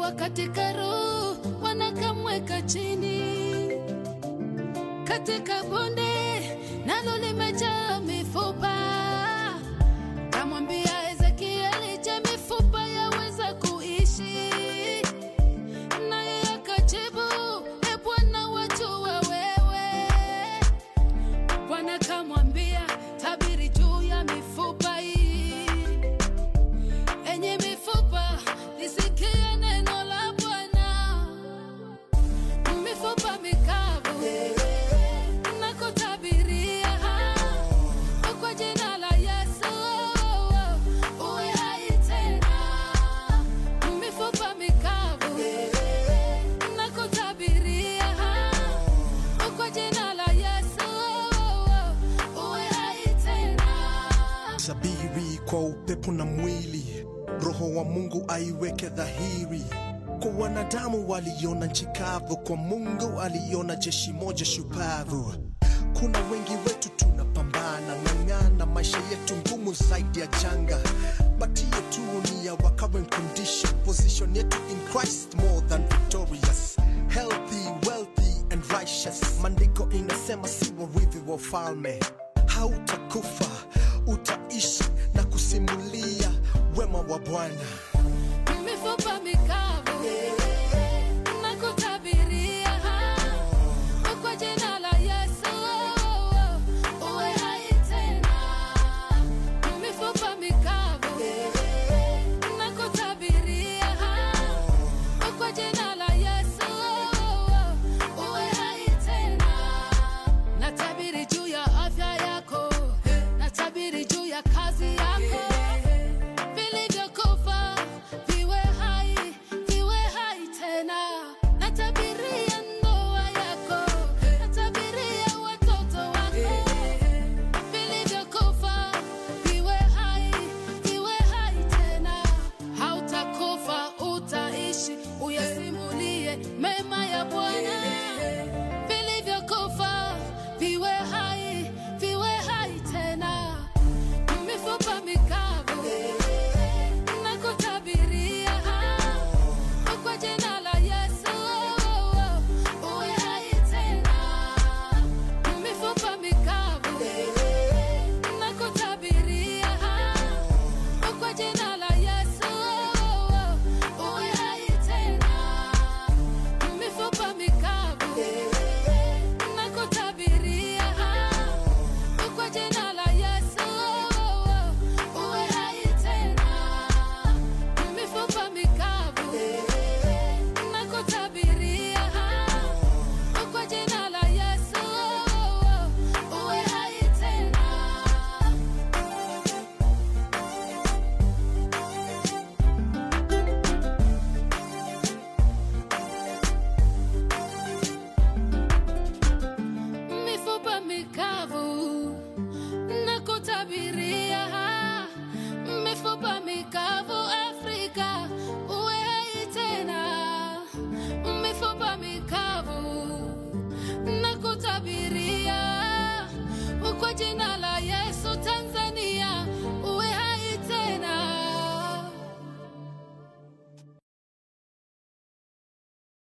akiwa katika roho wanakamweka chini katika bonde nalo limejaa mifupa. Kamwambia Ezekieli, je, mifupa yaweza kuishi? Naye akajibu, e Bwana, wajua wewe. Bwana kamwambia, tabiri juu ya mifupa hii. Enye mifupa, lisikie neno la Bwana. Mifupa mikavu nakutabiria kwa jina la Yesu uwe hai tena. Mifupa mikavu nakutabiria kwa jina la Yesu uwe hai tena. sabiri kwa upepo na mwili, roho wa Mungu aiweke dhahiri. Kwa wanadamu waliona nchi kavu, kwa Mungu aliona jeshi moja shupavu. Kuna wengi wetu tunapambana, ng'ang'ana, maisha yetu ngumu zaidi ya janga, but hiyo tu ni ya our current condition, position yetu in Christ more than victorious, healthy, wealthy and righteous. Maandiko inasema si warithi wa ufalme hautakufa utaishi na kusimulia wema wa Bwana.